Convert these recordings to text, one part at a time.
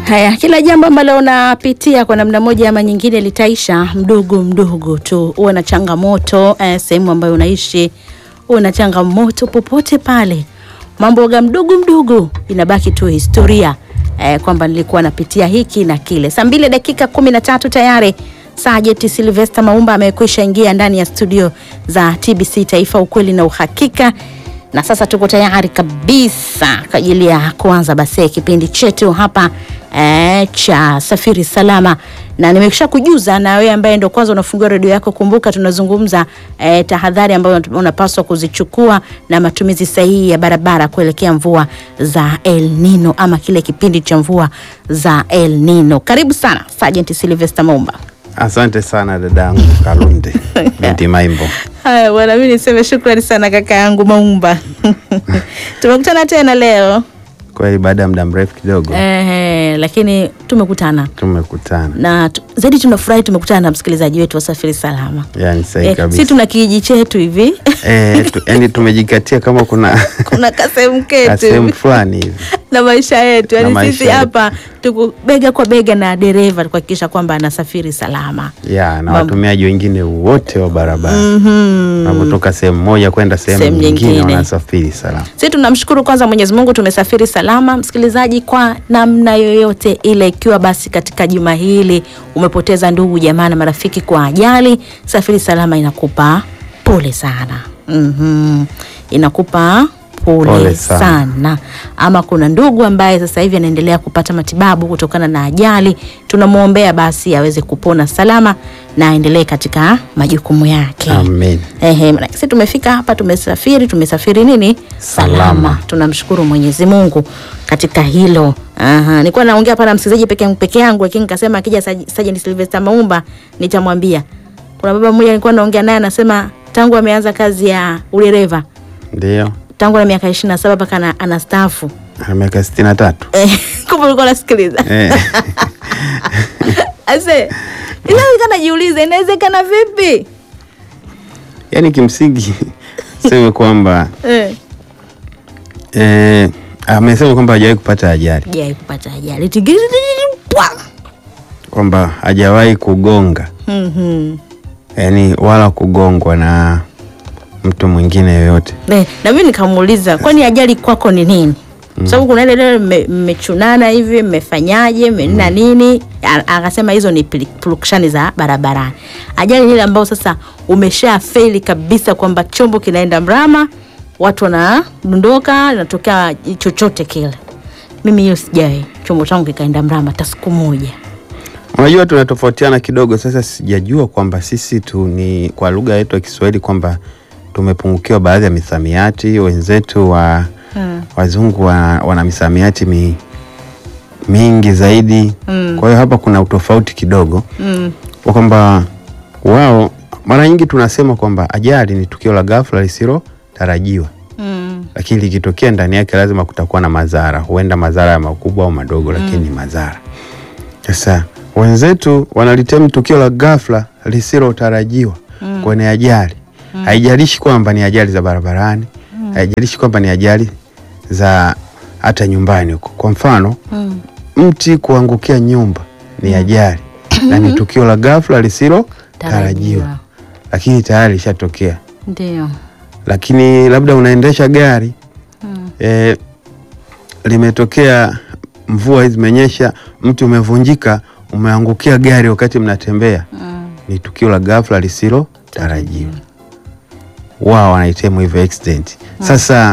Haya, kila jambo ambalo unapitia kwa namna moja ama nyingine litaisha mdogo mdogo tu. Uwe na changamoto eh, sehemu ambayo unaishi, uwe na changamoto popote pale, mambo ga mdogo mdogo inabaki tu historia eh, kwamba nilikuwa napitia hiki na kile. Saa mbili dakika kumi na tatu tayari Sajeti Silvester Maumba amekwisha ingia ndani ya studio za TBC Taifa, ukweli na uhakika na sasa tuko tayari kabisa kwa ajili ya kuanza basi kipindi chetu hapa e, cha safiri salama, na nimekisha kujuza na wewe ambaye ndo kwanza unafungua redio yako, kumbuka tunazungumza e, tahadhari ambayo unapaswa kuzichukua na matumizi sahihi ya barabara kuelekea mvua za El Nino ama kile kipindi cha mvua za El Nino. Karibu sana Sergeant Sylvester Maumba. Asante sana dadangu Kalunde binti Maimbo. Haya bwana, mimi niseme shukrani sana kaka yangu Maumba. Tumekutana tena leo Kweli baada ya muda mrefu kidogo eh, lakini tumekutana tumekutana, na tu, zaidi tunafurahi tumekutana na msikilizaji wetu wa Safiri Salama. yani sahi Eh, si kabisa tuna kijiji chetu hivi eh, tu, yani tumejikatia kama kuna kuna kasehemu ketu sehemu hivi fulani hivi na maisha yetu, Na yani maisha sisi yetu. hapa tuko bega kwa bega na dereva kuhakikisha kwamba anasafiri salama. ya na Mam- watumiaji wengine wote wa barabara Mhm. wanapotoka sehemu moja kwenda sehemu Sehemu nyingine nyingine. wanasafiri salama. Sisi tunamshukuru kwanza Mwenyezi Mungu tumesafiri salama, msikilizaji, kwa namna yoyote ile. Ikiwa basi katika juma hili umepoteza ndugu jamaa na marafiki kwa ajali, Safiri Salama inakupa pole sana. Mhm. Inakupa pole, Pole sana. sana. Ama kuna ndugu ambaye sasa hivi anaendelea kupata matibabu kutokana na ajali, tunamwombea basi aweze kupona salama na aendelee katika majukumu yake. Amen. Ehe, maana sisi tumefika hapa, tumesafiri, tumesafiri nini salama, Salama. tunamshukuru Mwenyezi Mungu katika hilo. Aha, nilikuwa naongea hapa na msikilizaji peke peke yangu, lakini nikasema akija Saj- Sergeant Sylvester Maumba nitamwambia. Kuna baba mmoja nilikuwa naongea naye anasema tangu ameanza kazi ya udereva Ndio tangu na miaka 27 mpaka ana- anastaafu. ana miaka sitini na tatu Eh, kumbe ulikuwa unasikiliza. eh. Ase, inawezekana najiuliza inawezekana vipi? Yani kimsingi seme kwamba Eh, eh, amesema kwamba hajawahi kupata ajali, je, kupata ajali. Tigiri pwa. kwamba hajawahi kugonga Mhm. yani wala kugongwa na mtu mwingine yoyote. Ne, na mimi nikamuuliza kwani ajali kwako ni nini? Kwa sababu kuna ile ile mme- mmechunana hivi mmefanyaje mmenina nini? A- Akasema hizo ni pili- purukushani za barabarani. Ajali ni ile ambayo sasa umesha feli kabisa kwamba chombo kinaenda mrama, watu wanadondoka, inatokea chochote kile. Mimi hiyo sijawahi chombo changu kikaenda mrama hata siku moja. Unajua tunatofautiana kidogo. Sasa sijajua kwamba sisi tu ni kwa lugha yetu ya Kiswahili kwamba tumepungukiwa baadhi ya misamiati. Wenzetu wa Hmm. wazungu wa, wana misamiati mi, mingi zaidi Mm. kwa hiyo hapa kuna utofauti kidogo Mm. kwa kwamba wao mara nyingi tunasema kwamba ajali ni tukio la ghafla lisilotarajiwa, Mm. lakini likitokea ndani yake lazima kutakuwa na madhara, huenda madhara ya makubwa au madogo, lakini ni madhara. Sasa wenzetu wanalitemu tukio la ghafla lisilotarajiwa Mm. kwenye ajali. Haijalishi kwamba ni ajali za barabarani, haijalishi kwamba ni ajali za hata nyumbani huko. Kwa mfano, Mm. mti kuangukia nyumba ni ajali na ni tukio la ghafla lisilotarajiwa, Tarajiwa. lakini tayari lishatokea. Ndio. Lakini labda unaendesha gari Mm. e, limetokea mvua hizi zimenyesha, mti umevunjika, umeangukia gari wakati mnatembea, Mm. ni tukio la ghafla lisilotarajiwa. Wao wanaitemu hivyo accident. Sasa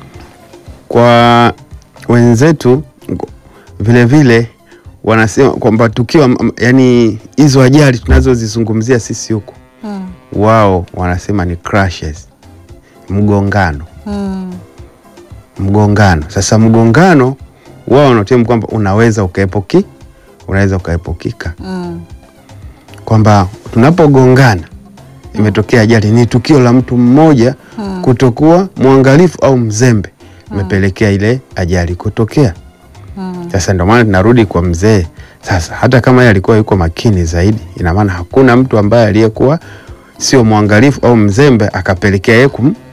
kwa wenzetu ngo- vile vile wanasema kwamba tukio am- am- yani hizo ajali tunazozizungumzia sisi huku, Mm. wao wanasema ni crashes, mgongano Mm. mgongano. Sasa mgongano wao wanatemu kwamba unaweza ukaepuki, unaweza ukaepukika, Mm. kwamba tunapogongana imetokea ajali, ni tukio la mtu mmoja kutokuwa mwangalifu au mzembe imepelekea ile ajali kutokea. Mm. Sasa ndio maana tunarudi kwa mzee. Sasa hata kama yeye alikuwa yuko makini zaidi, ina maana hakuna mtu ambaye aliyekuwa sio mwangalifu au mzembe akapelekea yeye kum,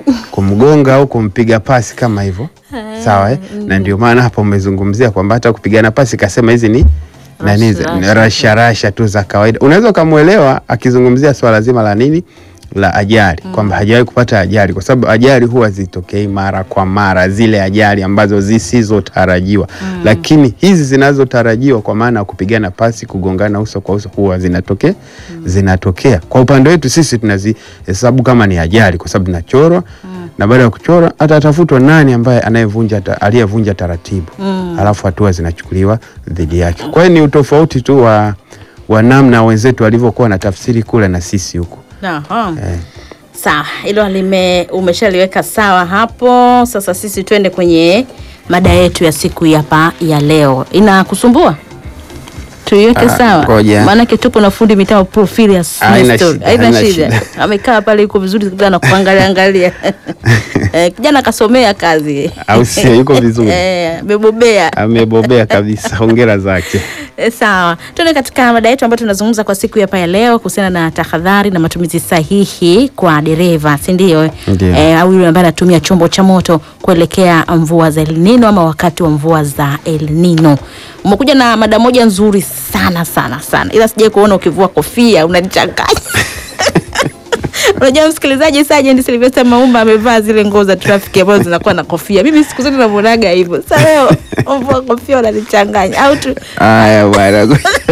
kumgonga au kumpiga pasi kama hivyo sawa eh? na ndio maana hapo umezungumzia kwamba hata kupigana pasi kasema hizi ni nani za- Rasha, rasha rasha tu za kawaida unaweza ukamwelewa akizungumzia swala zima la nini la ajali kwamba hajawahi kupata ajali kwa sababu ajali huwa zitokei mara kwa mara zile ajali ambazo zisizotarajiwa lakini hizi zinazotarajiwa kwa maana ya kupigana pasi kugongana uso kwa uso huwa zinatokea zinatokea kwa upande wetu sisi tunazihesabu kama ni ajali kwa sababu tunachorwa na baada ya kuchora atatafutwa nani ambaye anayevunja ta- aliyevunja taratibu alafu hatua zinachukuliwa dhidi yake kwa hiyo ni utofauti tu wa, wa namna wenzetu walivyokuwa na tafsiri kule na sisi huku Aha. eh. Sawa, hilo lime umeshaliweka sawa hapo. Sasa sisi twende kwenye mada yetu ya siku hapa ya leo. Inakusumbua? Tuiweke Ah, sawa. ngoja. Maanake tupo na fundi mitambo Porphyrius Haina Nestor. shida, Haina haina shida. shida. Amekaa pale yuko vizuri sana kuangalia angalia. Eh, kijana kasomea kazi. Au sio? Yuko vizuri. Eh, amebobea. amebobea kabisa hongera zake E, sawa tuende katika mada yetu ambayo tunazungumza kwa siku hapa ya leo kuhusiana na tahadhari na matumizi sahihi kwa dereva si ndio Ndio. e, au yule ambaye anatumia chombo cha moto kuelekea mvua za El Nino ama wakati wa mvua za El Nino umekuja na mada moja nzuri sana sana sana ila sijai kuona ukivua kofia unanichanganya Unajua msikilizaji, Sergeant Sylvester Maumba amevaa zile nguo za trafiki ambazo zinakuwa na kofia. Mimi siku zote namuonaga hivyo. Sasa leo mvua kofia unanichanganya au tu haya bwana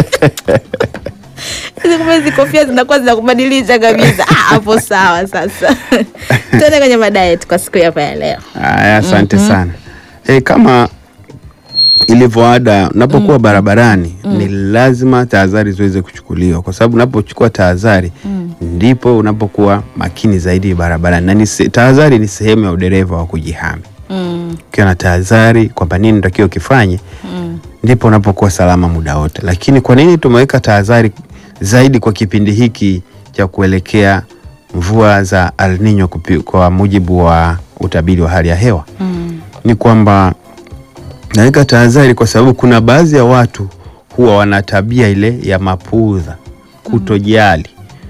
hizi kumbe hizi kofia zinakuwa zinakubadilisha kabisa. Ah, hapo sawa. Sasa tuende kwenye mada yetu kwa siku hapa ya leo. haya asante sana e, kama ilivyo ada unapokuwa barabarani ni lazima tahadhari ziweze kuchukuliwa kwa sababu unapochukua tahadhari ndipo unapokuwa makini zaidi barabarani na ni se- tahadhari ni sehemu ya udereva wa kujihami Mm, ukiwa na tahadhari kwamba nini natakiwa ukifanye mm, ndipo unapokuwa salama muda wote. Lakini kwa nini tumeweka tahadhari zaidi kwa kipindi hiki cha kuelekea mvua za El Nino kupi- kwa mujibu wa utabiri wa hali ya hewa? mm, Ni kwamba naweka tahadhari kwa sababu kuna baadhi ya watu huwa wana tabia ile ya mapuudha, kutojali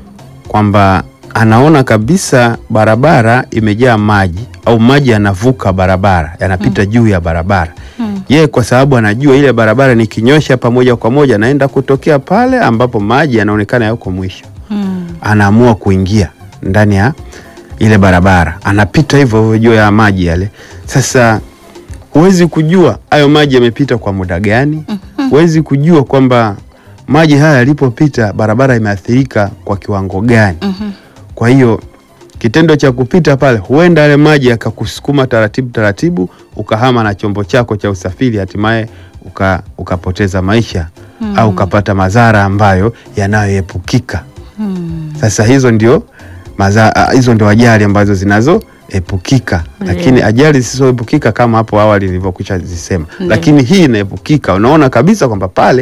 kwamba anaona kabisa barabara imejaa maji au maji yanavuka barabara yanapita juu ya barabara mm. yeye kwa sababu anajua ile barabara nikinyosha hapa moja kwa moja naenda kutokea pale ambapo maji yanaonekana yako mwisho Mm, anaamua kuingia ndani ya ile barabara anapita hivyo hivyo juu ya maji yale sasa huwezi kujua hayo maji yamepita kwa muda gani huwezi kujua kwamba maji haya yalipopita barabara imeathirika kwa kiwango gani mhm. kwa hiyo kitendo cha kupita pale huenda yale maji yakakusukuma taratibu taratibu ukahama na chombo chako cha usafiri hatimaye uka, ukapoteza maisha au ukapata madhara ambayo yanayoepukika Mm. sasa hizo ndio maza, ah, hizo ndio ajali ambazo zinazoepukika lakini ajali zisizoepukika kama hapo awali nilivyokwisha zisema Ndiyo. lakini hii inaepukika unaona kabisa kwamba pale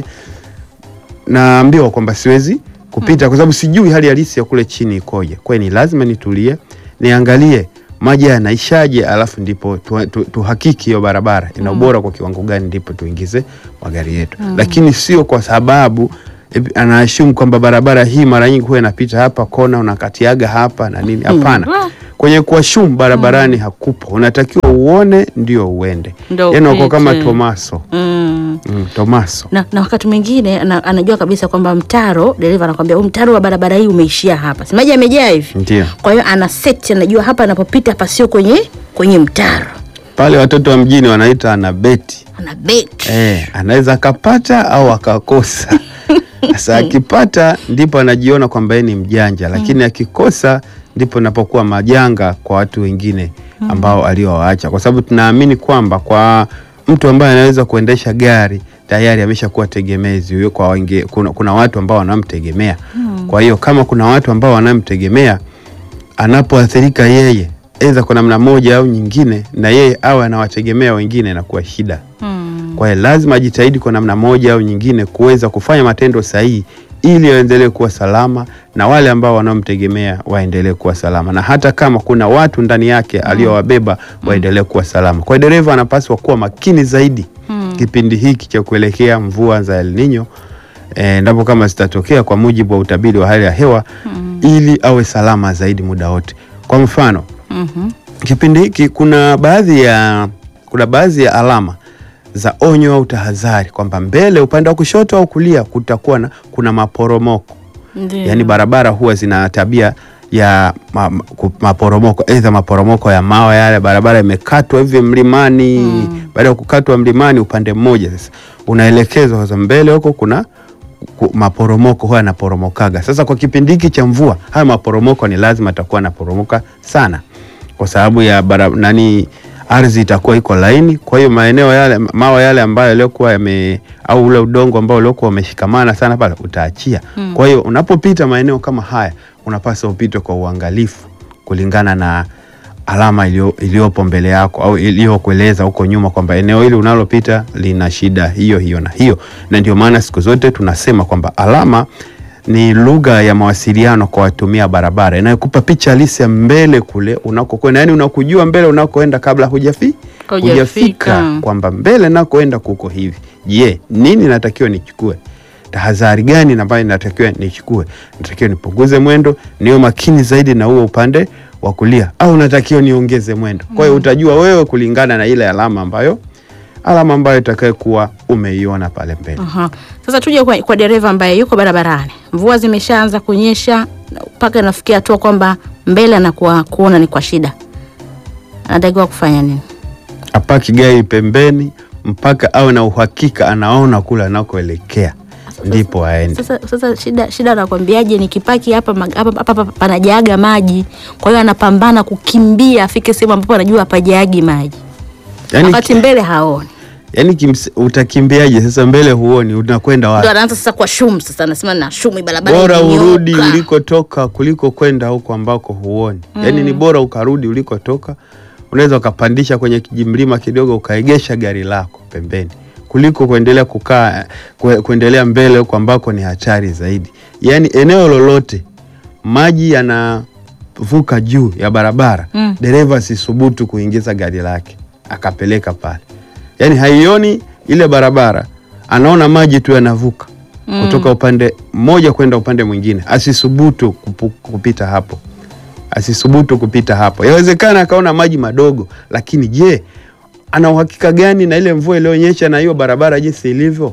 naambiwa kwamba siwezi kupita kwa sababu sijui hali halisi ya kule chini ikoje kwa hiyo ni lazima nitulie niangalie maji haya yanaishaje alafu ndipo tu- tu- tuhakiki hiyo barabara ina ubora kwa kiwango gani ndipo tuingize magari yetu lakini sio kwa sababu eh, anaashumu kwamba barabara hii mara nyingi huwa inapita hapa kona unakatiaga hapa na nini hapana Mm. kwenye kuashumu barabarani hakupo unatakiwa uone ndio uende Ndio yani wako kama upite. tomaso Mm. mm, tomaso Na, na wakati mwingine ana, anajua kabisa kwamba mtaro, dereva anakwambia huu mtaro wa barabara hii umeishia hapa, si maji yamejaa hivi. ndio Kwa hiyo ana set, anajua hapa anapopita hapa sio kwenye kwenye mtaro, pale watoto wa mjini wanaita anabeti ana bet. eh, anaweza akapata au akakosa sasa akipata ndipo anajiona kwamba yeye ni mjanja lakini akikosa ndipo napokuwa majanga kwa watu wengine ambao aliowaacha kwa sababu tunaamini kwamba kwa mtu ambaye anaweza kuendesha gari tayari ameshakuwa tegemezi huyo kwa wenge, kuna, kuna watu ambao wanamtegemea kwa hiyo kama kuna watu ambao wanamtegemea anapoathirika yeye aidha kwa namna moja au nyingine na yeye awe anawategemea wengine inakuwa shida Mm. kwa hiyo lazima ajitahidi kwa namna moja au nyingine kuweza kufanya matendo sahihi ili waendelee kuwa salama na wale ambao wanaomtegemea waendelee kuwa salama, na hata kama kuna watu ndani yake aliowabeba waendelee kuwa salama. Kwa hiyo dereva anapaswa kuwa makini zaidi kipindi hiki cha kuelekea mvua za El Nino endapo kama zitatokea kwa mujibu wa utabiri wa hali ya hewa ili awe salama zaidi muda wote. Kwa mfano Mhm. kipindi hiki kuna baadhi ya kuna baadhi ya alama za onyo au tahadhari kwamba mbele upande wa kushoto au kulia kutakuwa na kuna maporomoko Ndio. yaani barabara huwa zina tabia ya ma, ma- ku- maporomoko aidha maporomoko ya mawe yale barabara imekatwa hivi mlimani baada ya kukatwa mlimani upande mmoja sasa unaelekezwa sasa mbele huko kuna ku- maporomoko huwa yanaporomokaga sasa kwa kipindi hiki cha mvua haya maporomoko ni lazima atakuwa yanaporomoka sana kwa sababu ya bara, nani ardhi itakuwa iko laini kwa hiyo maeneo yale mawe yale ambayo yaliokuwa yame au ule udongo ambao uliokuwa umeshikamana sana pale utaachia kwa hiyo unapopita maeneo kama haya unapaswa upite kwa uangalifu kulingana na alama iliyo- iliyopo mbele yako au iliyokueleza huko nyuma kwamba eneo hili unalopita lina shida hiyo hiyo na hiyo na ndio maana siku zote tunasema kwamba alama ni lugha ya mawasiliano kwa watumia barabara inayokupa picha halisi ya mbele kule unakokwenda, yani unakujua mbele unakoenda kabla hujafi Hujafika. hujafika, kwamba mbele nakoenda kuko hivi. Je, nini natakiwa nichukue? Tahadhari gani ambayo natakiwa nichukue? Natakiwa nipunguze mwendo, niwe makini zaidi na huo upande wa kulia, au natakiwa niongeze mwendo? Kwa hiyo utajua wewe kulingana na ile alama ambayo alama ambayo itakayokuwa umeiona pale mbele. Aha. Sasa tuje kwa, kwa dereva ambaye yuko barabarani, mvua zimeshaanza kunyesha mpaka inafikia hatua kwamba mbele anakuwa kuona ni kwa shida, anatakiwa kufanya nini? apaki gari pembeni mpaka awe na uhakika anaona kule anakoelekea ndipo aende. Sasa, sasa shida shida anakwambiaje? Nikipaki hapa mag- hapa hapa hapa panajaga maji, kwa hiyo anapambana kukimbia afike sehemu ambapo anajua hapajagi maji, Yani, wakati mbele haoni, yani kims, utakimbiaje sasa? Mbele huoni, unakwenda ndo wapi? anaanza sasa kwa shumu. Sasa anasema na shumu, barabara Bora imenyooka. urudi ulikotoka kuliko kwenda huko ambako huoni. Yani ni bora ukarudi ulikotoka. Unaweza ukapandisha kwenye kijimlima kidogo ukaegesha gari lako pembeni kuliko kuendelea kukaa kue- kuendelea mbele huko ambako ni hatari zaidi. Yani eneo lolote maji yanavuka juu ya barabara Mm. dereva asisubutu kuingiza gari lake akapeleka pale, yaani haioni ile barabara, anaona maji tu yanavuka kutoka upande mmoja kwenda upande mwingine, asisubutu kupu, kupita hapo, asisubutu kupita hapo. Yawezekana akaona maji madogo, lakini je, ana uhakika gani na ile mvua iliyonyesha na hiyo barabara jinsi ilivyo?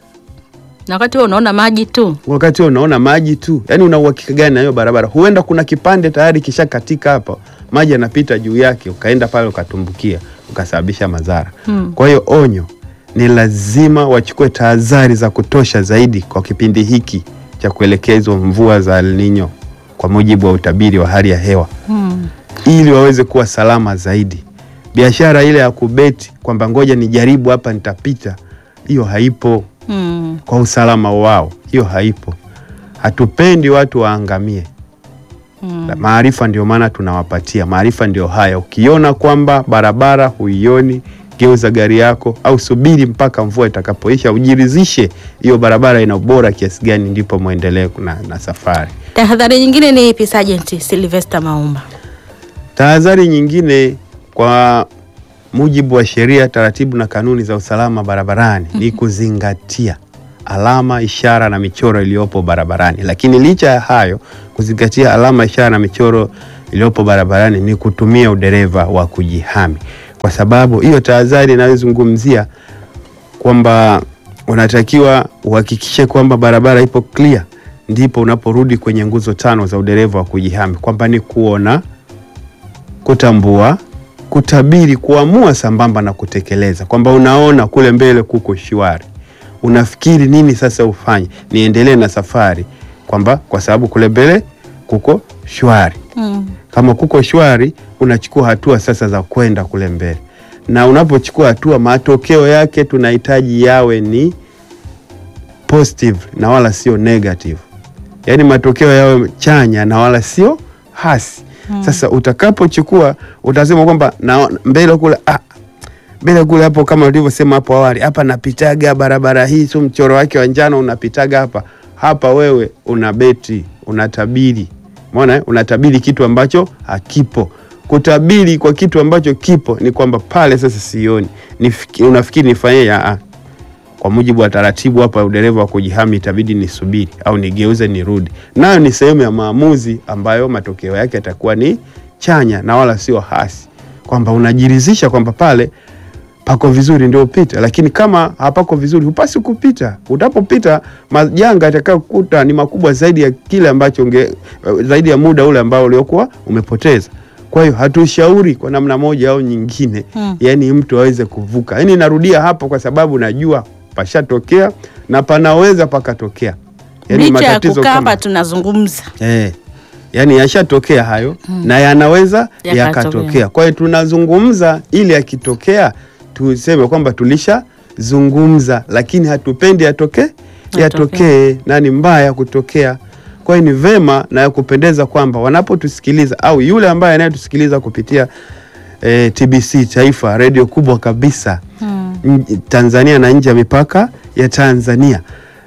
na wakati huo unaona maji tu. wakati wewe unaona maji tu, yani una uhakika gani na hiyo barabara? Huenda kuna kipande tayari kishakatika hapo, maji yanapita juu yake, ukaenda pale ukatumbukia, ukasababisha madhara. Hmm. Kwa hiyo onyo, ni lazima wachukue tahadhari za kutosha zaidi kwa kipindi hiki cha kuelekezwa mvua za El Nino kwa mujibu wa utabiri wa hali ya hewa Hmm. ili waweze kuwa salama zaidi. Biashara ile ya kubeti kwamba ngoja nijaribu hapa nitapita, hiyo haipo Hmm. kwa usalama wao, hiyo haipo. Hatupendi watu waangamie. Hmm. Maarifa ndio maana tunawapatia maarifa, ndio haya. Ukiona kwamba barabara huioni, geuza gari yako au subiri mpaka mvua itakapoisha, ujiridhishe hiyo barabara ina ubora kiasi gani, ndipo mwendelee na, na safari. Tahadhari nyingine ni ipi, Sergeant Sylvester Maumba? Tahadhari nyingine kwa mujibu wa sheria, taratibu na kanuni za usalama barabarani ni kuzingatia alama, ishara na michoro iliyopo barabarani. Lakini licha ya hayo, kuzingatia alama, ishara na michoro iliyopo barabarani ni kutumia udereva wa kujihami, kwa sababu hiyo tahadhari inayozungumzia kwamba unatakiwa uhakikishe kwamba barabara ipo clear, ndipo unaporudi kwenye nguzo tano za udereva wa kujihami, kwamba ni kuona kutambua, kutabiri, kuamua sambamba na kutekeleza, kwamba unaona kule mbele kuko shwari, unafikiri nini sasa ufanye, niendelee na safari, kwamba kwa sababu kule mbele kuko shwari. Hmm. Kama kuko shwari, unachukua hatua sasa za kwenda kule mbele, na unapochukua hatua, matokeo yake tunahitaji yawe ni positive na wala sio negative, yaani matokeo yawe chanya na wala sio hasi. Sasa utakapochukua utasema kwamba na mbele kule ah, mbele kule hapo, kama ulivyosema hapo awali, hapa napitaga barabara hii, tu mchoro wake wa njano unapitaga hapa hapa. Wewe una beti, unatabiri, umeona eh? unatabiri kitu ambacho hakipo. Kutabiri kwa kitu ambacho kipo ni kwamba pale sasa sioni, Nifiki- unafikiri nifanyeje? Ah, ah. Kwa mujibu wa taratibu hapa, udereva wa kujihami itabidi nisubiri au nigeuze nirudi. Nayo ni sehemu ya maamuzi ambayo matokeo yake yatakuwa ni chanya na wala sio hasi. kwamba unajiridhisha kwamba pale pako vizuri ndio upite, lakini kama hapako vizuri hupasi kupita. Utapopita majanga yatakayokuta ni makubwa zaidi ya kile ambacho unge, zaidi ya muda ule ambao uliokuwa umepoteza. Kwa hiyo hatushauri kwa namna moja au nyingine Hmm. yani mtu aweze kuvuka. Yani narudia hapo kwa sababu najua pashatokea na panaweza pakatokea. Yani licha ya matatizo kukaa kama hapa tunazungumza Eh, yani yashatokea hayo na yanaweza Yakatokea. yakatokea. Kwa hiyo tunazungumza ili yakitokea tuseme kwamba tulishazungumza, lakini hatupendi yatoke yatokee na ni mbaya kutokea. Kwa hiyo ni vema na ya kupendeza kwamba wanapotusikiliza au yule ambaye anayetusikiliza kupitia eh, TBC Taifa, redio kubwa kabisa n- Tanzania na nje ya mipaka ya Tanzania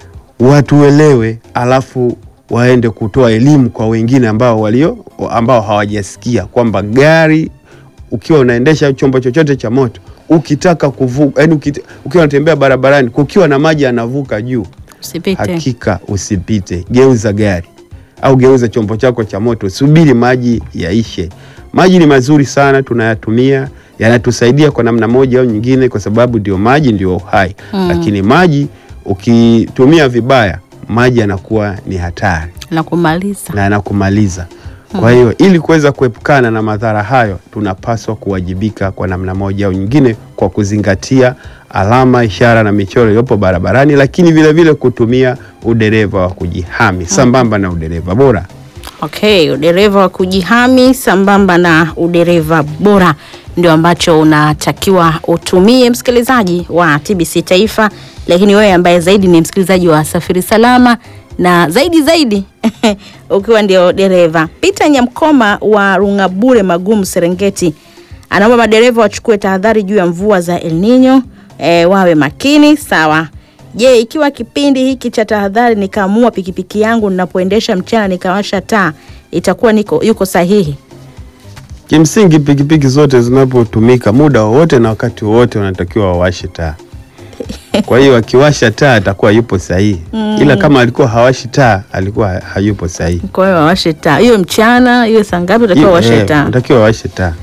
watuelewe, alafu waende kutoa elimu kwa wengine ambao walio ambao hawajasikia kwamba gari ukiwa unaendesha chombo chochote cha moto ukitaka kuvuka, yani ukit, ukiwa unatembea barabarani kukiwa na maji yanavuka juu, usipite hakika usipite, geuza gari au geuza chombo chako cha moto, subiri maji yaishe. Maji ni mazuri sana, tunayatumia yanatusaidia kwa namna moja au nyingine, kwa sababu ndio maji ndio uhai Mm. lakini maji ukitumia vibaya, maji yanakuwa ni hatari na kumaliza na yanakumaliza. Kwa hiyo ili kuweza kuepukana na madhara hayo, tunapaswa kuwajibika kwa namna moja au nyingine kwa kuzingatia alama, ishara na michoro iliyopo barabarani, lakini vile vile kutumia udereva wa kujihami sambamba na udereva bora. Okay, udereva wa kujihami sambamba na udereva bora ndio ambacho unatakiwa utumie, msikilizaji wa TBC Taifa, lakini wewe ambaye zaidi ni msikilizaji wa Safiri Salama na zaidi zaidi ukiwa ndio dereva. Peter Nyamkoma wa Rungabure Magumu, Serengeti, anaomba madereva wachukue tahadhari juu ya mvua za El Nino, e, wawe makini. Sawa. Je, ikiwa kipindi hiki cha tahadhari nikaamua pikipiki yangu ninapoendesha mchana nikawasha taa itakuwa niko yuko sahihi? Kimsingi, pikipiki zote zinapotumika muda wowote na wakati wowote wanatakiwa wawashe taa. Kwa hiyo akiwasha taa atakuwa yupo sahihi, ila kama alikuwa hawashi taa alikuwa ha- hayupo sahihi. Kwa hiyo wawashe taa, hiyo mchana, hiyo saa ngapi utakiwa Eh, wawashe taa? Unatakiwa wawashe taa.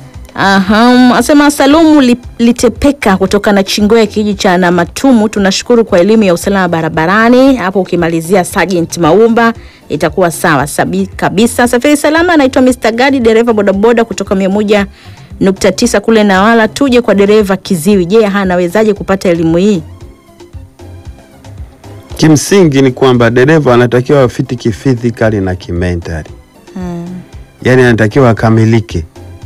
Aha, asema Salumu Li- Litepeka kutoka na Chingoya kijiji cha Namatumu, tunashukuru kwa elimu ya usalama barabarani. Hapo ukimalizia Sergeant Maumba itakuwa sawa sabi kabisa. Safiri salama, anaitwa Mr. Gadi, dereva bodaboda kutoka mia moja nukta tisa kule Nawala. Tuje kwa dereva kiziwi, je, anawezaje kupata elimu hii? Kimsingi ni kwamba dereva anatakiwa afiti kifizikali na kimentali, Hmm. yaani anatakiwa akamilike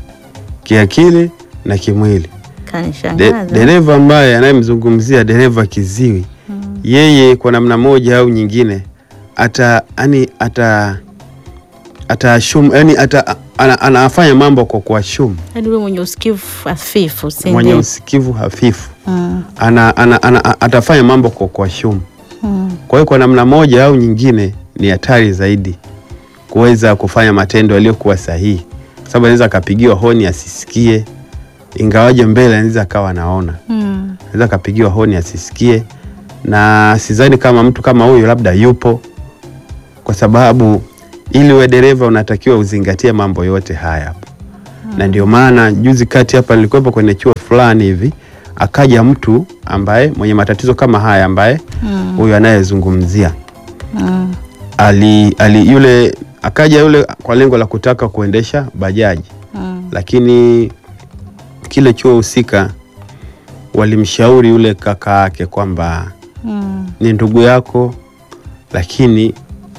kiakili na kimwili. De, Kanishangaza. dereva ambaye anayemzungumzia dereva kiziwi yeye kwa namna moja au nyingine ata yani ata ataashum yani ata, ana, anafanya mambo kwa kuashumu, Hadi yule mwenye usikivu hafifu, si mwenye ndio? usikivu hafifu Hmm. ana, ana, ana, atafanya mambo kwa kuashumu. Hmm. Kwa hiyo kwa namna moja au nyingine ni hatari zaidi kuweza kufanya matendo yaliyokuwa sahihi, kwa sababu anaweza akapigiwa honi asisikie, ingawaje mbele anaweza akawa anaona, Hmm. anaweza akapigiwa honi asisikie, na sidhani kama mtu kama huyo labda yupo, kwa sababu ili uwe dereva unatakiwa uzingatie mambo yote haya hapo na ndio maana juzi kati hapa nilikuwepo kwenye chuo fulani hivi, akaja mtu ambaye mwenye matatizo kama haya ambaye Hmm. huyu anayezungumzia Hmm. ali, ali yule akaja yule kwa lengo la kutaka kuendesha bajaji, Hmm. lakini kile chuo husika walimshauri yule kaka yake kwamba Hmm. ni ndugu yako, lakini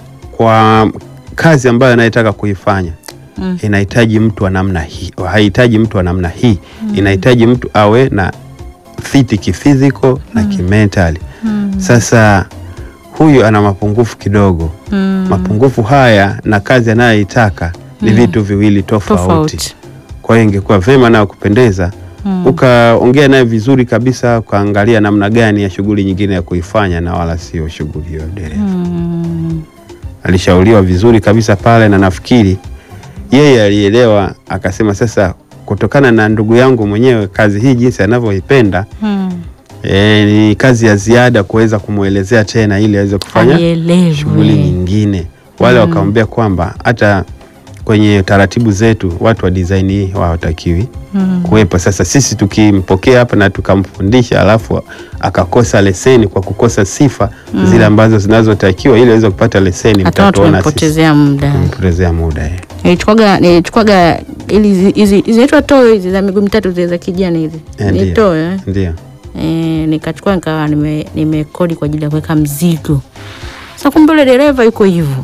kwa kazi ambayo anayetaka kuifanya Mm. inahitaji mtu wa namna hii, haihitaji mtu wa namna hii, inahitaji mtu awe na fiti kifiziko na kimentali. Mm. Sasa huyu ana mapungufu kidogo. Mm. Mapungufu haya na kazi anayoitaka ni vitu viwili tofauti. Tofauti. Kwa hiyo ingekuwa vema na kupendeza Mm. ukaongea naye vizuri kabisa, ukaangalia namna gani ya shughuli nyingine ya kuifanya na wala sio shughuli hiyo ya dereva. Mm. Alishauriwa vizuri kabisa pale, na nafikiri yeye alielewa, akasema sasa, kutokana na ndugu yangu mwenyewe kazi hii jinsi anavyoipenda Mm. e, ni kazi ya ziada kuweza kumwelezea tena ili aweze kufanya Aielewe. shughuli nyingine. Wale wakamwambia kwamba hata kwenye taratibu zetu watu wa design hii hawatakiwi Mm. kuwepo. Sasa sisi tukimpokea hapa na tukamfundisha alafu akakosa leseni kwa kukosa sifa zile ambazo zinazotakiwa ili aweze kupata leseni, Hataona mtatuona sisi tumempotezea muda. tumempotezea muda eh. Nilichukwaga nilichukwaga ili hizi- hizi hizi zinaitwa toyo hizi za miguu mitatu zile za kijani hizi. Eh, Ni ndio. toyo eh. Ndio. Eh, nikachukua nikawa nime nimekodi kwa ajili ya kuweka mzigo. Sasa kumbe yule dereva yuko hivyo.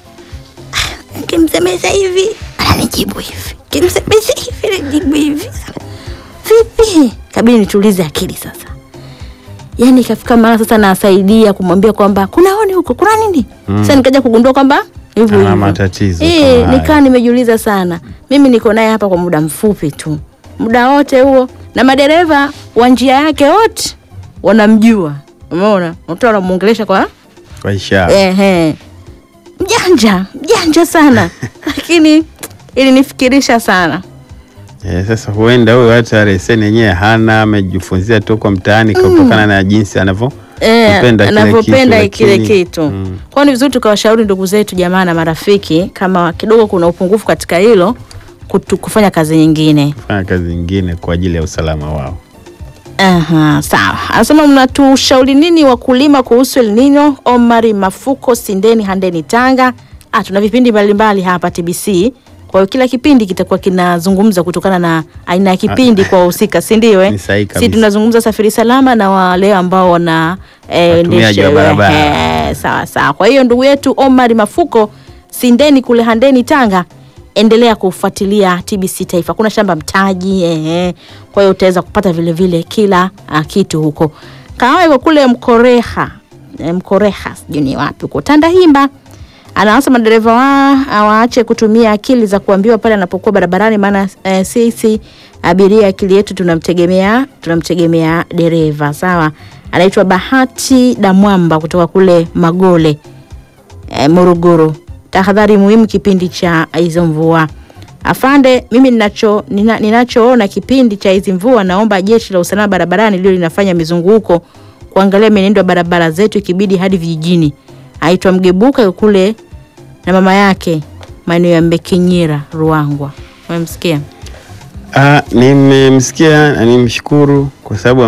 Ah, Kimsemeza hivi ananijibu hivi. Kimsemeza hivi ananijibu hivi. Vipi? Kabidi nitulize akili sasa. Yaani ikafika mara sasa nasaidia kumwambia kwamba kuna oni huko, kuna nini? Mm. Sasa nikaja kugundua kwamba hivyo Ana hivyo. matatizo Eh, kama haya. nikaa nimejiuliza sana. Mimi niko naye hapa kwa muda mfupi tu, muda wote huo, na madereva wa njia yake wote wanamjua. Umeona, mtu anamuongelesha kwa Kwa ishara. ehe, mjanja mjanja sana lakini ilinifikirisha sana. Eh, sasa huenda huyo hata leseni yenyewe hana, amejifunzia tu kwa mtaani kutokana na jinsi anavyo Eh, kupenda kile anavyopenda kitu, kile lakini- kitu. Mm. Kwa hiyo ni vizuri tukawashauri ndugu zetu, jamaa na marafiki, kama kidogo kuna upungufu katika hilo, kutu, kufanya kazi nyingine. fanya kazi nyingine kwa ajili ya usalama wao. Aha, sawa. Anasema mnatushauri nini wakulima kuhusu El Nino? Omari Mafuko, Sindeni, Handeni, Tanga. Ah, tuna vipindi mbalimbali hapa TBC. Kwa hiyo kila kipindi kitakuwa kinazungumza kutokana na aina ya kipindi kwa wahusika, si ndio? Eh? Ni sahihi Si kabisa. tunazungumza safari salama na wale ambao wana eh, Watumiaji wa endesha- barabara. eh, sawa sawa. Kwa hiyo ndugu yetu Omari Mafuko, Sindeni kule Handeni, Tanga, endelea kufuatilia TBC Taifa. Kuna shamba mtaji eh, kwa hiyo utaweza kupata vile vile kila uh, kitu huko. Kahawa iko kule Mkoreha eh, Mkoreha sijui ni wapi huko Tandahimba. Anaanza madereva wa waache kutumia akili za kuambiwa pale anapokuwa barabarani, maana eh, sisi abiria akili yetu tunamtegemea tunamtegemea dereva. Sawa, anaitwa Bahati Damwamba kutoka kule Magole eh, Morogoro. Tahadhari muhimu kipindi cha hizo mvua. Afande, mimi ninacho nina, ninachoona kipindi cha hizi mvua, naomba jeshi la usalama barabarani lio linafanya mizunguko kuangalia mienendo ya barabara zetu, ikibidi hadi vijijini. Aitwa Mgebuka kule na mama yake maeneo ya Mbekinyira, Ruangwa. Umemsikia? Ah, nimemsikia na nimshukuru kwa sababu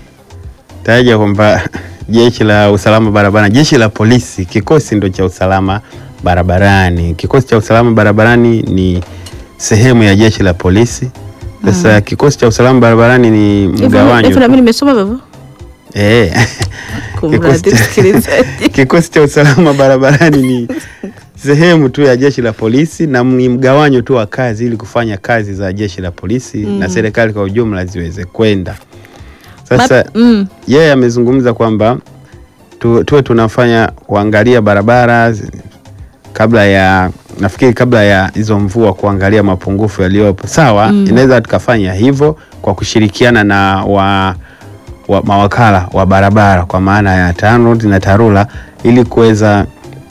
ametaja kwamba jeshi la usalama barabarani, jeshi la polisi, kikosi ndo cha usalama barabarani. Kikosi cha usalama barabarani ni sehemu ya jeshi la polisi. Sasa kikosi cha usalama barabarani ni Hivyo mgawanyo hivyo na tu. mimi nimesoma hivyo. Eh. Kumradhi Kikosi cha- msikilizaji. Kikosi cha usalama barabarani ni sehemu tu ya jeshi la polisi na ni mgawanyo tu wa kazi ili kufanya kazi za jeshi la polisi na serikali kwa ujumla ziweze kwenda. Sasa Ma- mm. yeye amezungumza kwamba tu, tuwe tunafanya kuangalia barabara zi- kabla ya nafikiri kabla ya hizo mvua kuangalia mapungufu yaliyopo. Sawa, inaweza tukafanya hivyo kwa kushirikiana na wa, wa mawakala wa barabara kwa maana ya TANROADS na TARURA ili kuweza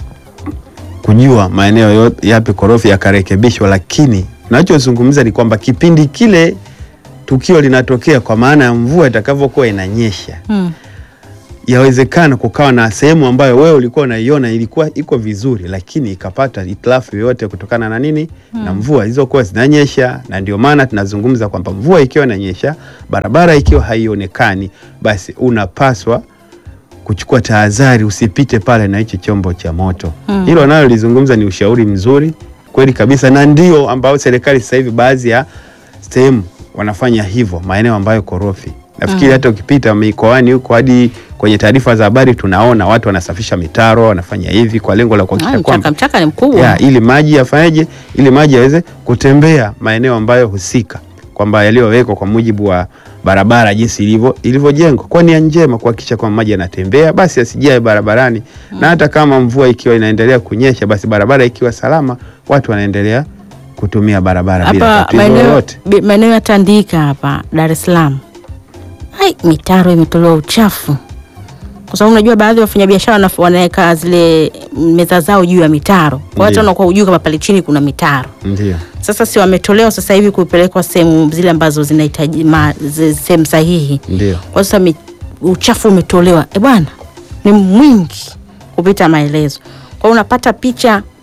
kujua maeneo yo- yapi korofi yakarekebishwa, lakini nachozungumza ni kwamba kipindi kile tukio linatokea, kwa maana ya mvua itakavyokuwa inanyesha Mm. yawezekana kukawa na sehemu ambayo wewe ulikuwa unaiona ilikuwa iko vizuri, lakini ikapata itilafu yoyote kutokana na nini? Na mvua zilizokuwa zinanyesha. Na ndio maana tunazungumza kwamba mvua ikiwa inanyesha, barabara ikiwa haionekani, basi unapaswa kuchukua tahadhari, usipite pale na hicho chombo cha moto. Hilo nalo lizungumza ni ushauri mzuri kweli kabisa, na ndio ambao serikali sasa hivi baadhi ya sehemu wanafanya hivyo, maeneo ambayo korofi. Nafikiri hata ukipita mikoani huko hadi kwenye taarifa za habari tunaona watu wanasafisha mitaro, wanafanya hivi kwa lengo la Ah, kuhakikisha mchaka kwamba mchaka ni mkubwa. ya, ili maji yafanyeje, ili maji yaweze kutembea maeneo ambayo husika, kwamba yaliyowekwa kwa mujibu wa barabara jinsi ilivyo ilivyojengwa kwa nia njema, kuhakikisha kwamba maji yanatembea, basi yasijae barabarani. Na hata kama mvua ikiwa inaendelea kunyesha, basi barabara ikiwa salama, watu wanaendelea kutumia barabara bila hapa tatizo maeneo lolote. bi- maeneo ya Tandika hapa Dar es Salaam, ai, mitaro imetolewa uchafu, kwa sababu unajua baadhi ya wafanyabiashara wanaf- wanaweka zile meza zao juu ya mitaro, kwa watu Ndio. wanakuwa hujui kama pale chini kuna mitaro. Ndio. Sasa si wametolewa sasa hivi kupelekwa sehemu zile ambazo zinahitaji ma- zi- sehemu sahihi. Ndio. Kwa sasa mi, uchafu umetolewa, e bwana, ni mwingi kupita maelezo. Kwa hiyo unapata picha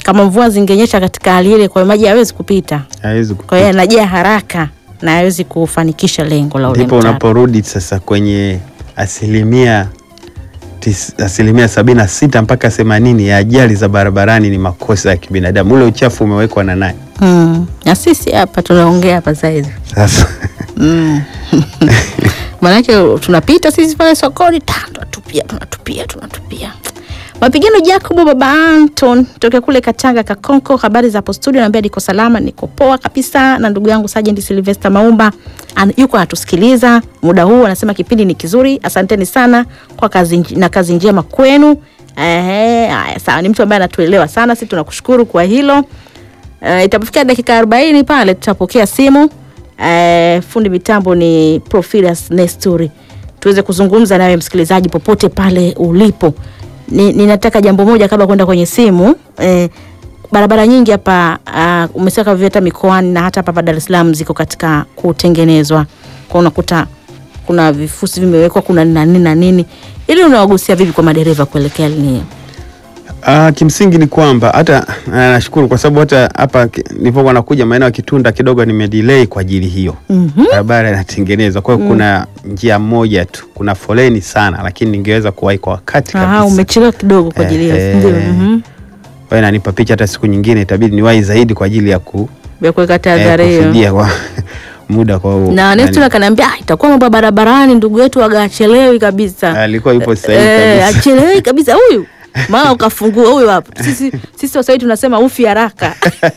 kama mvua zingenyesha katika hali ile, kwa hiyo maji hayawezi kupita, hawezi kwa hiyo yanajaa haraka na hawezi kufanikisha lengo la ule ndipo mtaro. unaporudi sasa kwenye asilimia tis, asilimia sabini na sita mpaka themanini ya ajali za barabarani ni makosa ya kibinadamu. Ule uchafu umewekwa na nani? Mm. Na sisi hapa tunaongea hapa saizi Sasa mm. Maanake tunapita sisi pale sokoni ta, tunatupia tunatupia tunatupia mapigano. Jacobo baba Anton tokea kule Katanga Kakonko, habari za hapo studio, naambia niko salama, niko poa kabisa, na ndugu yangu Sergeant Sylvester Maumba an, yuko anatusikiliza muda huu, anasema kipindi ni kizuri, asanteni sana kwa kazi nj- na kazi njema kwenu. Ehe, haya sawa, ni mtu ambaye anatuelewa sana, sisi tunakushukuru kwa hilo. Uh, itapofika dakika arobaini pale tutapokea simu. Uh, fundi mitambo ni Profilius Nestori, tuweze kuzungumza nawe msikilizaji popote pale ulipo. Ni, ninataka jambo moja kabla kwenda kwenye simu eh, barabara nyingi hapa uh, umesema kama vile hata mikoani na hata hapa Dar es Salaam ziko katika kutengenezwa, kwa unakuta kuna vifusi vimewekwa, kuna na nini na nini, ili unawagusia vipi kwa madereva kuelekea linio? Ah, kimsingi ni kwamba hata ah, nashukuru kwa sababu hata hapa ki- nilipokuwa nakuja maeneo ya Kitunda kidogo nimedelay kwa ajili hiyo. Mhm. Barabara inatengenezwa, kwa hiyo kuna njia moja tu, kuna foleni sana, lakini ningeweza kuwahi kwa wakati Ah, kabisa. umechelewa kidogo kwa ajili ya Eh, ndio. eh. Mhm. Kwa hiyo inanipa picha, hata siku nyingine itabidi niwahi zaidi kwa ajili ya ku ya kuweka eh, tahadhari hiyo. kufidia kwa muda kwa u- na nani. Nestor akaniambia ah, itakuwa mambo ya barabarani, ndugu yetu aga achelewi kabisa, alikuwa yupo sahihi Eh, kabisa. achelewi kabisa huyu maana ukafungua huyu hapa. Sisi sisi Waswahili tunasema ufi haraka.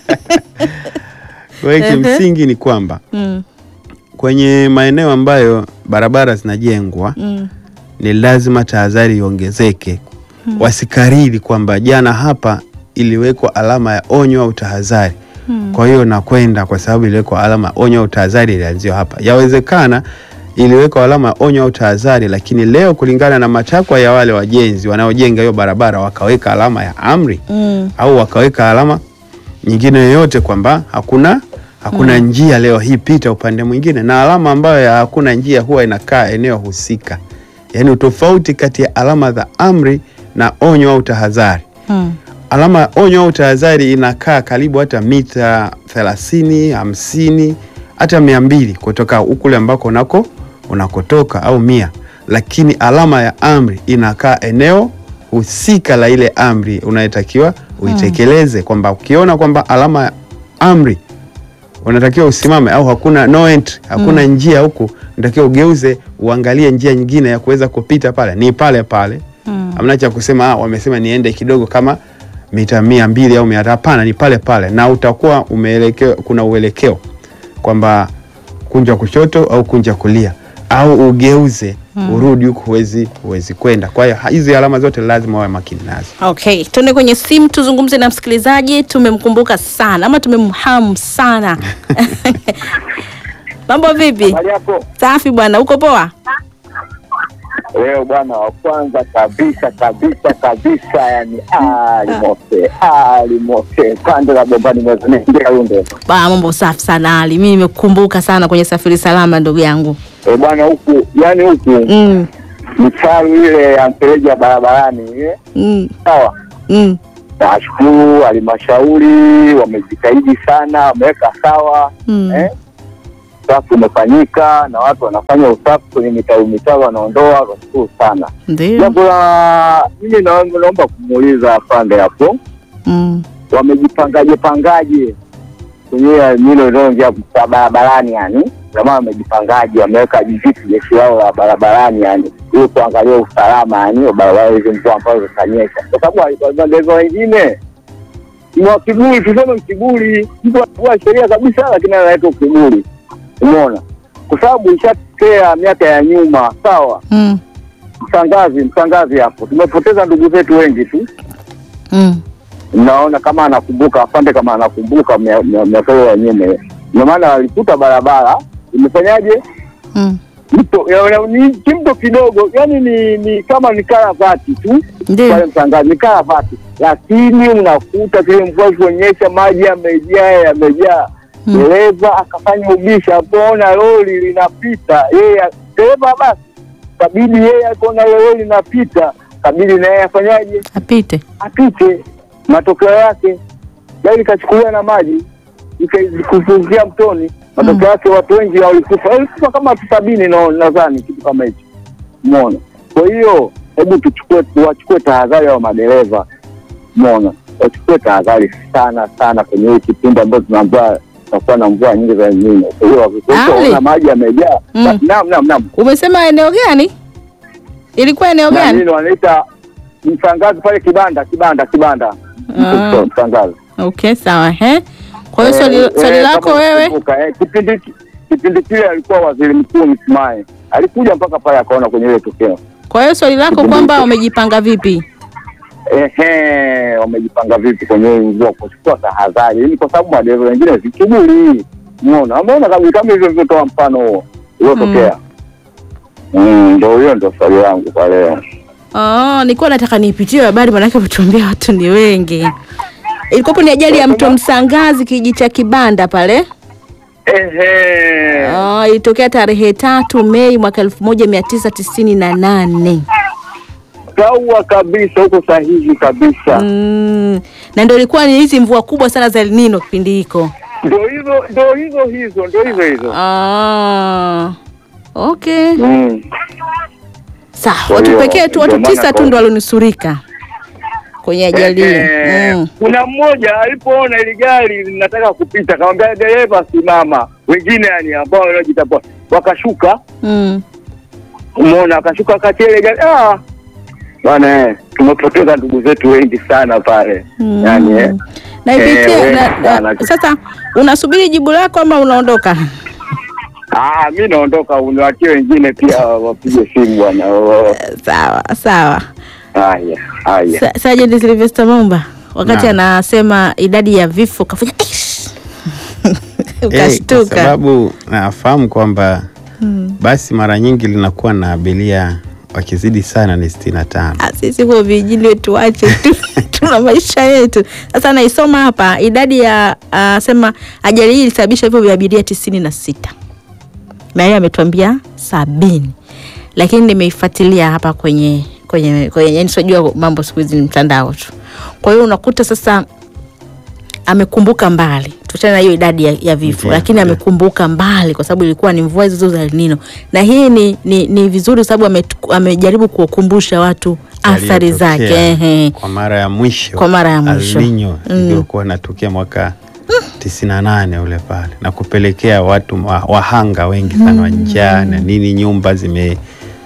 Kwa hiyo kimsingi ni kwamba mm, kwenye maeneo ambayo barabara zinajengwa mm, ni lazima tahadhari iongezeke. Wasikariri kwamba jana hapa iliwekwa alama ya onyo au tahadhari, kwa hiyo nakwenda kwa sababu iliwekwa alama ya onyo au tahadhari, ilianzia hapa. Yawezekana iliwekwa alama ya onyo au tahadhari, lakini leo kulingana na matakwa ya wale wajenzi wanaojenga hiyo barabara wakaweka alama ya amri mm, au wakaweka alama nyingine yoyote kwamba hakuna hakuna njia leo hii, pita upande mwingine, na alama ambayo ya hakuna njia huwa inakaa eneo husika. Yaani utofauti kati ya alama za amri na onyo au tahadhari. mm. Alama ya onyo au tahadhari inakaa karibu hata mita thelathini, hamsini, hata mia mbili kutoka kule ambako unako unakotoka au mia, lakini alama ya amri inakaa eneo husika la ile amri unayotakiwa uitekeleze, kwamba ukiona kwamba alama ya amri unatakiwa usimame au hakuna no entry, hakuna njia huku, unatakiwa ugeuze uangalie njia nyingine ya kuweza kupita pale, ni pale pale Mm. hamna cha kusema ah, wamesema niende kidogo kama mita mia mbili au mia tatu. Hapana, ni pale pale, na utakuwa umeelekeo, kuna uelekeo kwamba kunja kushoto au kunja kulia au ugeuze urudi huku, huwezi huwezi kwenda. Kwa hiyo hizi alama zote lazima wawe makini nazo. Okay, tuende kwenye simu tuzungumze na msikilizaji. Tumemkumbuka sana ama tumemhamu sana. Mambo vipi? Habari yako Safi bwana, uko poa? leo bwana, wa kwanza kabisa kabisa kabisa, yani alimose alimose pande la bombani mwezingia runde Ba, mambo safi sana Ali. Mimi nimekukumbuka sana kwenye safiri salama ndugu yangu. e bwana, huku yani huku Mm, mitaro ile ya mfereji ya barabarani ile mm, sawa. mm. Nashukuru halmashauri wamejitahidi sana, wameweka sawa Mm. eh? Usafi umefanyika na watu wanafanya usafi kwenye mitaro mitaro, wanaondoa. Nashukuru sana. Ndio. Jambo la mimi naomba naomba kumuuliza afande hapo Mm. wamejipangaje pangaje kwenye milo inayoingia kwa barabarani yani jamaa wamejipangaje wameweka vitu jeshi lao la barabarani yani ili kuangalia usalama yani wa barabara hizi mvua ambazo zitanyesha kwa sababu madereva wengine ni wa kiburi tuseme kiburi mtu anavua sheria kabisa lakini analeta ukiburi umeona kwa sababu ishatokea miaka ya nyuma sawa Mm. msangazi msangazi hapo tumepoteza ndugu zetu wengi tu Mm. naona kama anakumbuka afande kama anakumbuka mia- mia- miaka hiyo ya nyuma hiyo. ndio maana walikuta barabara imefanyaje Mm. mto ya- ya- ni kimto kidogo yani ni, ni kama ni karavati tu pale Ndio. mtangazi ni karavati lakini unakuta kile mvua ilivyonyesha maji yamejaa yamejaa Mm. dereva akafanya ubisha apoona lori linapita yeye dereva basi kabidi yeye akaona ile lori linapita kabidi naye afanyaje Apite. apite. Matokeo yake gari ikachukuliwa na maji ikakufungia mtoni. Matokeo yake watu wengi walikufa, walikufa kama watu sabini na- nadhani kitu kama hicho, umeona. Kwa hiyo hebu tuchukue, wachukue tahadhari wa madereva, umeona, wachukue tahadhari sana sana kwenye hii kipindi ambacho tunaambiwa tutakuwa na mvua nyingi za El Nino. Kwa hiyo wakikuta Ali. ona maji yamejaa, Mm. basi naam, naam, naam Umesema eneo gani? Ilikuwa eneo na gani? nini wanaita msangazi pale kibanda kibanda kibanda Ah. msangazi Okay, sawa. He? Kwa hiyo swali, Eh, swali eh, lako kama wewe unakumbuka, eh, kipindi kipindi kile alikuwa waziri mkuu Msumaye alikuja mpaka pale akaona kwenye ile tukio kwa hiyo swali lako kwamba wamejipanga vipi? ehe, wamejipanga vipi kwenye hii mvua kuchukua tahadhari, ili kwa sababu madereva wengine vikiburi, umeona, wameona kabisa kama hivyo vilivyotoa mfano huo uliotokea. Mm, Ndio hiyo ndio swali langu kwa leo. Oh, nilikuwa nataka nipitie habari maanake kutuambia watu ni wengi. Ilikuwapo ni ajali ya mto Msangazi kijiji cha Kibanda pale. Ehe, Oh, ilitokea tarehe tatu Mei mwaka elfu moja mia tisa tisini na nane. sawa kabisa, huko sahihi kabisa. Mm, na ndio ilikuwa ni hizi mvua kubwa sana za El Nino kipindi hiko. Ndio hizo ndio hizo hizo ndio hizo hizo. Ah, okay. Mm. Sawa, Kwa watu hiyo, pekee tu, ndio watu maana tisa tu kwa- ndo walionusurika kwenye ajali hiyo. Eh, Mm. Kuna mmoja alipoona ile gari linataka kupita, akamwambia dereva simama. Wengine yani ambao wanajiita poa wakashuka, Mm. umeona, akashuka kati ya ile gari. Ah bwana, eh, tumepoteza ndugu zetu wengi sana pale Mm. yani eh. Naipitia Eh, na, wengi na, sana. sasa unasubiri jibu lako ama unaondoka? Ah, mi naondoka, uniwachie wengine pia wapige simu bwana. Oh, Sawa sawa. Haya haya. Sa- Sergeant Sylvester Mumba wakati Naam. anasema idadi ya vifo kafanya "Ish!" Eh, kwa ukashtuka. sababu nafahamu kwamba basi mara nyingi linakuwa na abiria wakizidi sana ni sitini na tano. Ah, sisi huo vijini tuache tu tuna maisha yetu. Sasa naisoma hapa idadi ya uh, sema ajali hii ilisababisha vifo vya abiria tisini na sita na yeye ametuambia sabini, lakini nimeifuatilia hapa kwenye kwenye kwenye, yani sijua mambo siku hizi ni mtandao tu. Kwa hiyo unakuta sasa amekumbuka mbali tuachana na hiyo idadi ya, ya vifo Ndiyo, lakini ndiyo. amekumbuka mbali kwa sababu ilikuwa ni mvua hizo za El Nino, na hii ni, ni, ni vizuri kwa sababu ametu- amejaribu kuwakumbusha watu athari zake Yaliyotokea ehe. kwa mara ya mwisho Kwa mara ya mwisho. El Nino Mm. iliyokuwa inatokea mwaka tisini na nane ule pale na kupelekea watu wa- wahanga wengi sana wa njaa na nini, nyumba zime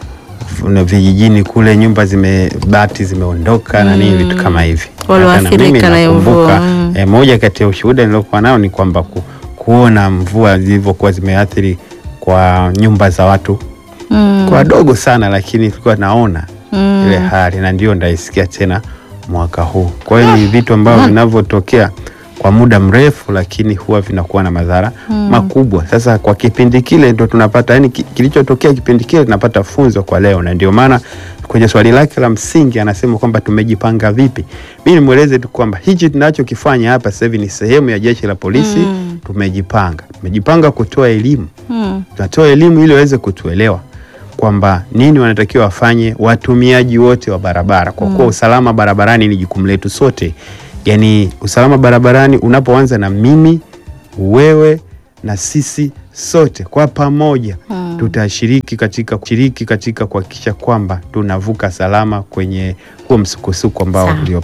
na vijijini kule nyumba zime bati zimeondoka na nini vitu kama hivi. Walioathirika Hata mimi na hiyo nakumbuka, mvua, mm. eh, moja kati ya ushuhuda niliokuwa nao ni kwamba ku, kuona mvua zilivyokuwa zimeathiri kwa nyumba za watu Mm, kwa wadogo sana, lakini tulikuwa naona mm. ile hali na ndio ndaisikia tena mwaka huu. Kwa hiyo ni vitu ambavyo vinavyotokea kwa muda mrefu, lakini huwa vinakuwa na madhara makubwa. Sasa kwa kipindi kile ndo tunapata yani, ki- kilichotokea kipindi kile tunapata funzo kwa leo, na ndio maana kwenye swali lake la msingi anasema kwamba tumejipanga vipi. Mi nimweleze tu kwamba hichi tunachokifanya hapa sasa hivi ni sehemu ya jeshi la polisi. Mm. Tumejipanga, tumejipanga kutoa elimu Mm. tunatoa elimu ili waweze kutuelewa kwamba nini wanatakiwa wafanye watumiaji wote wa barabara, kwa kuwa usalama barabarani ni jukumu letu sote. Yaani usalama barabarani unapoanza na mimi, wewe na sisi sote kwa pamoja tutashiriki katika kushiriki katika kuhakikisha kwamba tunavuka salama kwenye huo msukosuko ambao Sawa. ulio